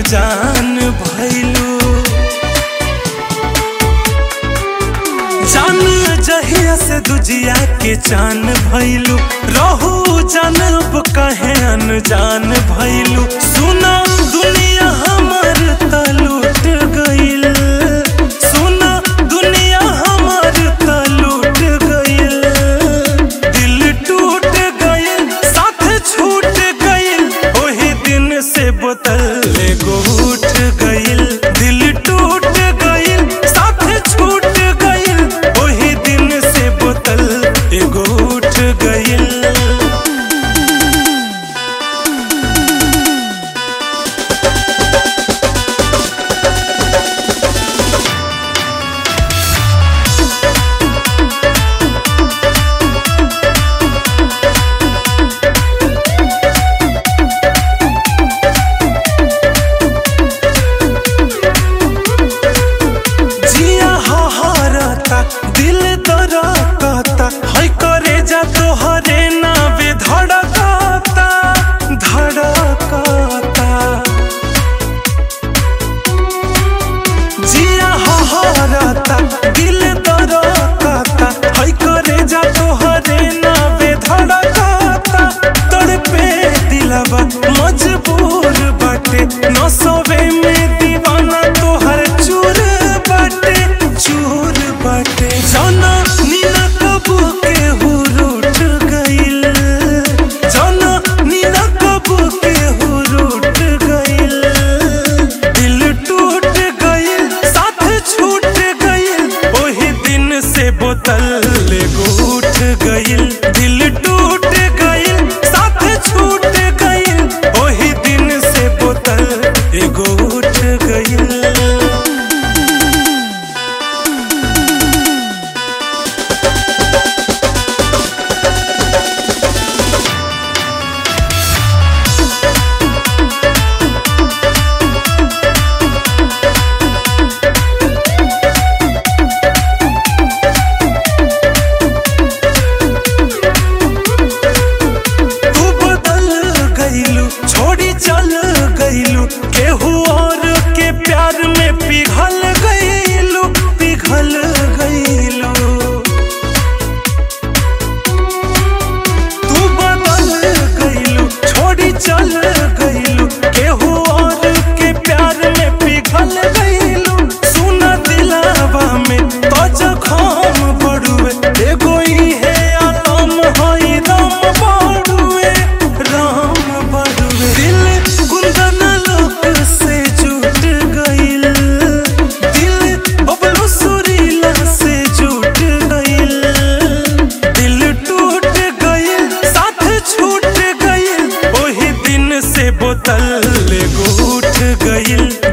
जान भैलू जान जहिया से दुजिया के चान भैलू रहू जानब कहे अनजान भैलू सुना दुनिया हमर त लूट गइल सुना दुनिया हमर त लूट गइल दिल टूट गइल साथ छूट गइल ओही दिन से बोतल एगो उठ गइल दिल टूट गइल साथ छूट गइल ओही दिन से बोतल एगो उठ गइल जिया हहरता दिल दरकता है करे जा तोहरे नावे धड़कता धड़कता जिया हहरता दिल दरकता है करे जा तोहरे नावे धड़कता तड़पे दिलवा मजबूर बाटे नसवे में दीवाना तोहर चूर बाटे चूर बाटे जाना नीना कबू के हुरूट गइल जाना नीना कबू के हुरूट गइल दिल टूट गइल साथ छूट गइल ओही दिन से बोतल एगो उठ गइल दिल टूट गइल साथ छूट गइल ओही दिन से बोतल एगो उठ गइल तू बदल गइलू छोड़ी चल गइलू केहू और के प्यार में पिघल गइलू पिघल गइलू तू बदल गइलू छोड़ी चल गइलू केहू और के प्यार में पिघल गइलू सुना दिलावा में तो जखम बड़ुए एगो इहे आलम हई राम बड़ुए राम बड़ुए दिल कुंदन लोक से जुट गइल दिल बबलू सुरीला से जुट गइल दिल टूट गइल साथ छूट गइल ओही दिन से बोतल एगो उठ गइल